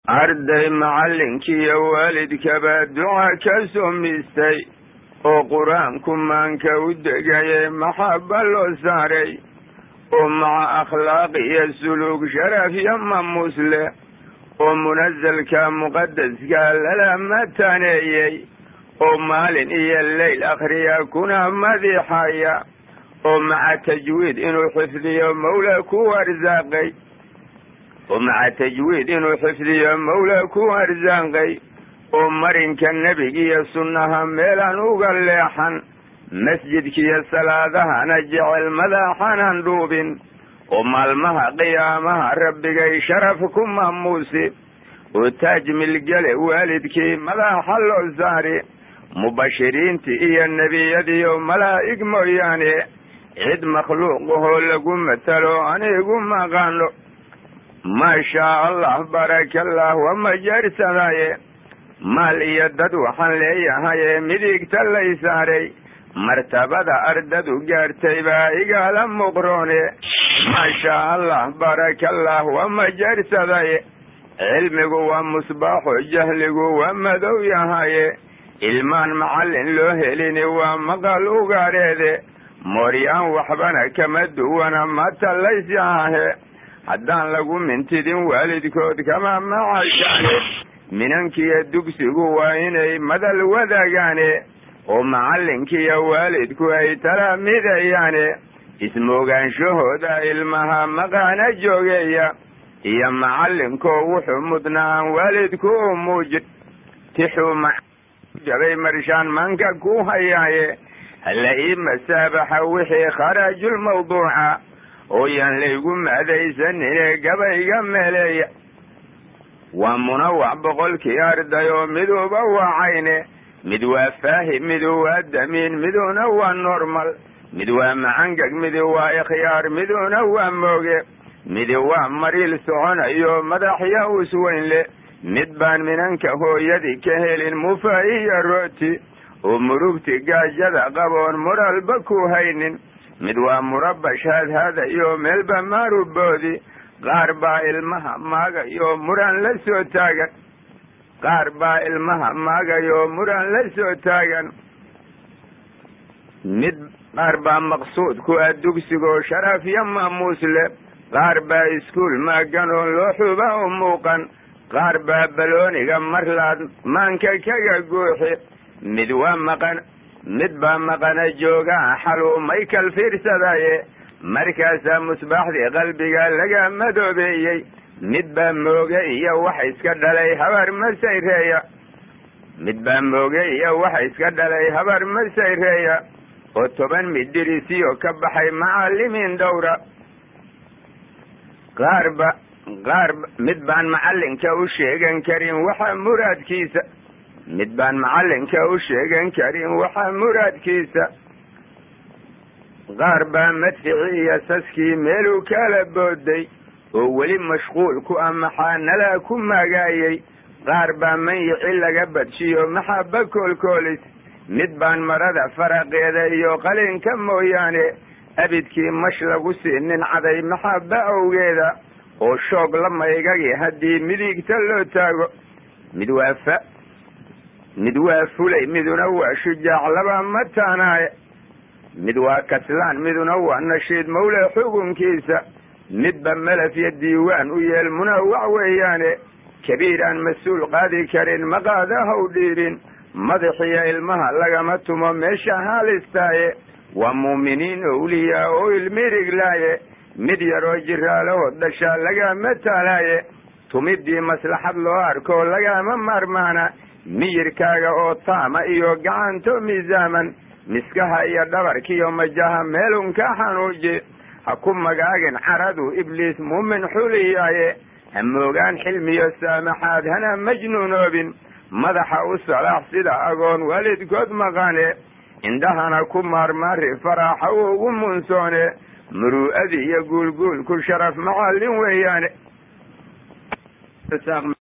arday macallinkiiyo waalidkaba duca ka sumistay oo qur-aanku maanka u degayay maxaba loo saaray oo maca akhlaaq iyo suluug sharaf iyo mamuus leh oo munasalka muqadaska lala mataneeyey oo maalin iyo leyl akhriya kuna madiixaya oo maca tajwiid inuu xifdiyo mawla ku arsaaqay oo maca tajwiid inuu xifdiyo mawla ku arsaaqay oo marinka nebigiiyo sunnaha meelaan uga leexan masjidkiiyo salaadahana jecel madaxanan dhuubin oo maalmaha qiyaamaha rabbigay sharaf ku maamuusi oo taaj milgele waalidkii madaxa loo saari mubashiriintii iyo nebiyadiiyo malaa'ig mooyaane cid makhluuqahoo lagu matalo anigu maqaano maashaa allah barakallah wama jeersadaye maal iyo dad waxaan leeyahaye midigta lay saaray martabada ardadu gaartay baa igala muqroone maashaa allah barakallah wama jeersadaye cilmigu waa musbaaxo jahligu waa madow yahaye ilmaan macallin loo helini waa maqal ugaareede mooryaan waxbana kama duwana matalaysahahe haddaan lagu mintidin waalidkood kama macashaane minankiiyo dugsigu waa inay madal wadaagaane oo macallinkiiyo waalidku ay tala midayaane ismoogaanshahooda ilmaha maqaana joogeeya iyo macallinkoo wuxuu mudnaan waalidku u muujin tixuu jabay marshaan manka ku hayaaye hala ii masaabaxa wixii kharaajulmawduuca oo yaan laygu maadaysanine gabayga meeleeya waa munawac boqolkii arday oo miduba waa cayne mid waa faahim midu waa damiin miduna waa normal mid waa macangag midu waa ikhyaar miduna waa mooge midi waa mariil soconayo madaxya usweyn le mid baan minanka hooyadii ka helin mufa iyo rooti oo murugti gaajada qaboon muralba ku haynin mid waa murabash hadhadayo meelba maaruboodi qaar baa ilmaha maagayo muran la soo taagan qaar baa ilmaha maagayo muran la soo taagan mid qaar baa maqsuud ku ah dugsigoo sharaf iyo maamuus leh qaar baa iskuul maagan oo loo xuba u muuqan qaar baa balooniga marlaad maanka kaga guuxi mid waa maqan mid baa maqana joogaa xaluumay kal fiirsadaye markaasaa musbaaxdii qalbiga laga madoobeeyey mid baa mooge iyo waxa iska dhalay habar masayreeya mid baa mooge iyo waxa iska dhalay habar masayreeya oo toban midirisiyo ka baxay macallimiin dhowra qaarba qaarba mid baan macallinka u sheegan karin waxa muraadkiisa mid baan macallinka u sheegan karin waxa muraadkiisa qaar baa madficii iyo saskii meeluu kala booday oo weli mashquul ku ah maxaa nalaa ku maagaayey qaar baa manyici laga badshiyo maxaba koolkoolis mid baan marada faraqeeda iyo qalinka mooyaane abidkii mash lagu siinin caday maxaba awgeeda oo shoog la maygagi haddii midigta loo taago mid waa fa mid waa fulay miduna waa shujaac laba mataanaaye mid waa kaslaan miduna waa nashiid mawle xukunkiisa midba melaf iyo diiwaan u yeel munawac weeyaane kabiir aan mas-uul qaadi karin maqaadahaw dhiibin madaxiyo ilmaha lagama tumo meesha haalistaaye waa muuminiin owliyaa oo ilmiriglaaye mid yaroo jiraalahoo dhashaa lagama taalaaye tumidii maslaxad loo arko lagama maarmaana miyirkaaga oo taama iyo gacanto miisaaman miskaha iyo dhabarkiiyo majaha meelun ka xanuuji ha ku magaagin caradu ibliis muumin xuliyaaye ha moogaan xilmiyo saamaxaad hana majnuunoobin madaxa u salaax sida agoon waalidkood maqane indhahana ku maarmaari faraaxa ugu munsoone muruu'adii iyo guulguulku sharaf macallin weeyaane